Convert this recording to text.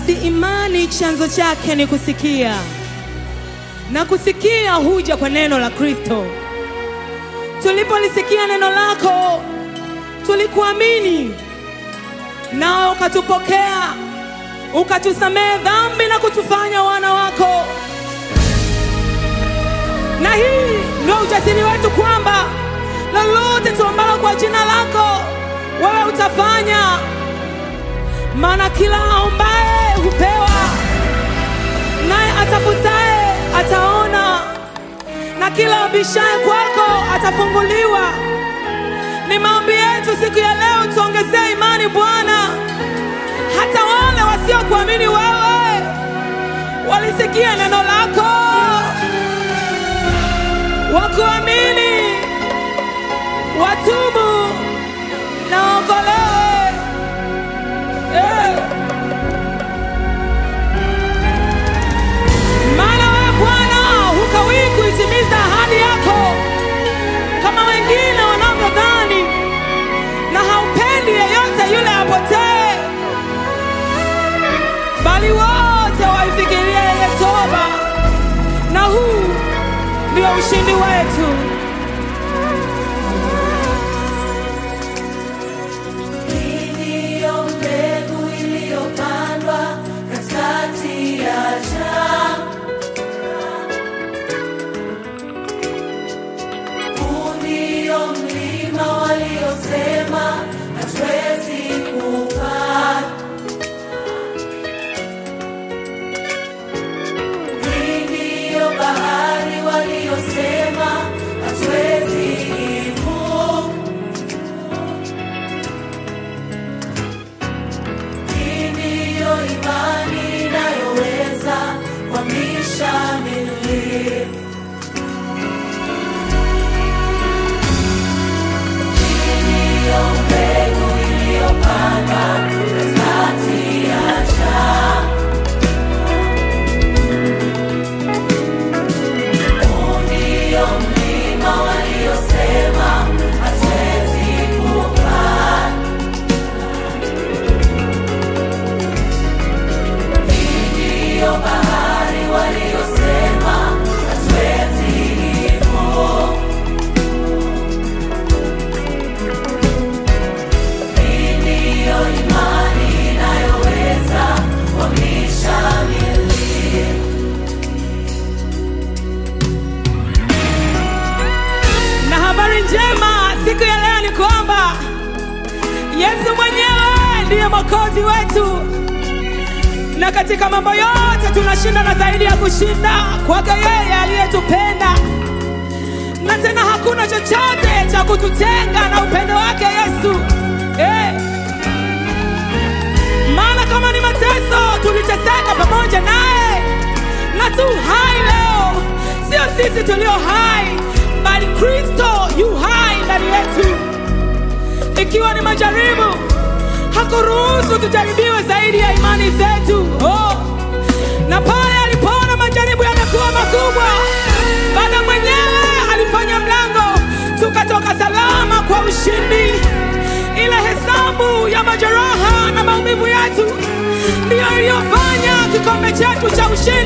Basi imani chanzo chake ni kusikia, na kusikia huja kwa neno la Kristo. Tulipolisikia neno lako, tulikuamini, nawe ukatupokea, ukatusamehe dhambi na kutufanya wana wako. Na hii ndio ujasiri wetu kwamba lolote tuombalo kwa jina lako, wewe utafanya maana kila aombaye hupewa, naye atafutaye ataona, na kila abishaye kwako atafunguliwa. Ni maombi yetu siku ya leo, tuongezee imani Bwana, hata wale wasiokuamini wewe walisikia neno lako, wakuamini, watubu na waokolewe. Eh. Maana wewe Bwana hukawii kuitimiza ahadi yako kama wengine wanavyodhani, na haupendi yeyote yule apotee, bali wote waifikirie ile toba, na huu ndio ushindi wetu. Iliyo mbegu iliyopandwa katikati ya shamba. Huu ndio mlima waliosema hatuwezi kupanda. Hii ndiyo bahari waliosema hatuwezi ivuka. Hii ndiyo imani inayoweza kuhamisha milima. Hii ndiyo mbegu iliyopandwa katikati ya shamba. Huu ndio mlima waliosema hatuwezi kupanda. Ndiyo bahari waliosema hatuwezi ivuka. Hii ndiyo imani inayoweza kuhamisha milima. Na habari njema siku ya leo ni kwamba Yesu mwenyewe ndiye mwokozi wetu, na katika mambo yote tunashinda na zaidi ya kushinda kwake yeye aliyetupenda, na tena hakuna chochote cha kututenga na upendo wake Yesu eh. Maana kama ni mateso tuliteseka pamoja naye, na tu hai leo, sio sisi tulio hai, bali Kristo yu hai ndani yetu. Ikiwa ni majaribu, hakuruhusu tujaribiwe zaidi ya imani zetu. Oh. Na pale alipoona majaribu yamekuwa makubwa, Baba mwenyewe alifanya mlango, tukatoka salama kwa ushindi. Ile hesabu ya majeraha na maumivu yetu ndiyo iliyofanya kikombe chetu cha ushindi